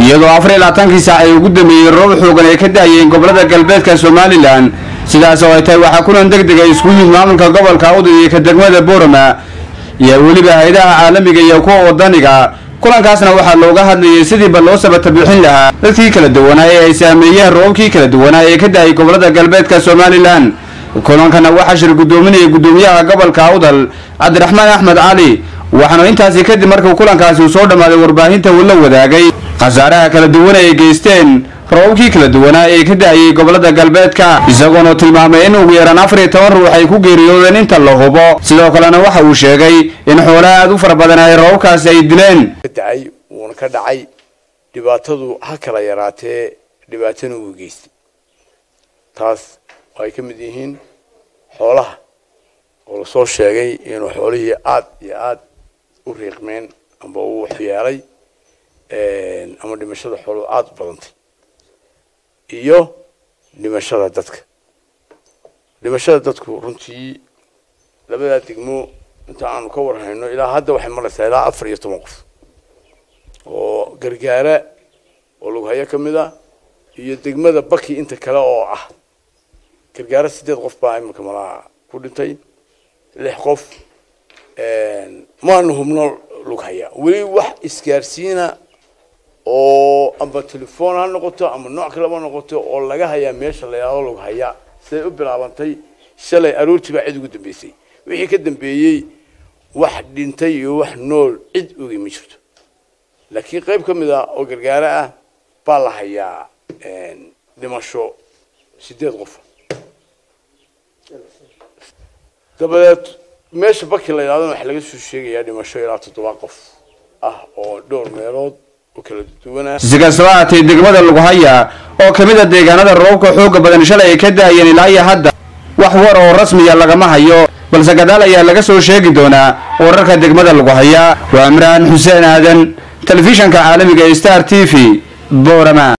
iyadoo afar iyo labaatankii saac ay ugu dambeeyey roob xoogan ay ka da-ayeen gobolada galbeedka somalilan sidaas oo ay tahay waxaa kulan deg deg ay isku yimid maamulka gobolka awdud iyo ka degmada boorama iyo weliba hay-adaha caalamiga iyo kuwa wadaniga kulankaasna waxaa looga hadlayay sidiiba loo sabata bixin lahaa dadkii kala duwanaa ee ay saameeyeen roobabkii kala duwanaa ee ka da-ay gobolada galbeedka somalilan kulankana waxaa shir guddoominayay guddoomiyaha gobolka awdal cabdiraxmaan axmed cali waxaana intaasi kadib markuu kulankaasi uu soo dhammaaday warbaahinta uu la wadaagay khasaaraha kala duwan ay geysteen roobabkii kala duwanaa ee ka da-ayay gobolada galbeedka isagoona tilmaamay in ugu yaraan afar iyo toban ruux ay ku geeriyoodeen inta la hubo sidoo kalena waxa uu sheegay in xoolaha aada u fara badan ay roobabkaasi ay dileen dacay wuuna ka dhacay dhibaatadu ha kala yaraatee dhibaatana uu geystay taas oo ay ka mid yihiin xoolaha oo lasoo sheegay inuu xoolihii aada iyo aada u riiqmeen amba uu waxyeelay ama dhimashada xooluhu aada u badantay iyo dhimashada dadka dhimashada dadku runtii labadaa degmo inta aanu ka warhayno ilaa hadda waxay maraysaa ilaa afar iyo toban qof oo gargaara oo lughayo ka mid ah iyo degmada baki inta kale oo ah gargaara sideed qof baa iminka malaa ku dhintay lix qof maanu hubno lughaya weli wax isgaarsiina oo amba telefoon ha noqoto ama nooc kaleba noqoto oo laga hayaa meesha la yidhahdo lughaya siday u bilaabantay shalay aroortii baa cid ugu dambeysay wixii ka dambeeyey wax dhintay iyo wax nool cid ogi ma jirto laakiin qayb ka mid ah oo gargaaro ah baa la hayaa dhimasho sideed qof dabadeed meesha baki la yidhahdona waxaa laga soo sheegayaa dhimasho ilaa toddoba qof ah oo dhowr meelood oo kala duwanaa si kastaba haatee degmada lughaya oo ka mid a deegaanada roobka xooga badan shalay ay ka da-ayeen ilaa iyo hadda wax war oo rasmiya lagama hayo balse gadaal ayaa laga soo sheegi doonaa wararka degmada lughaya waa imraan xuseen aadan telefishanka caalamiga star t v boorama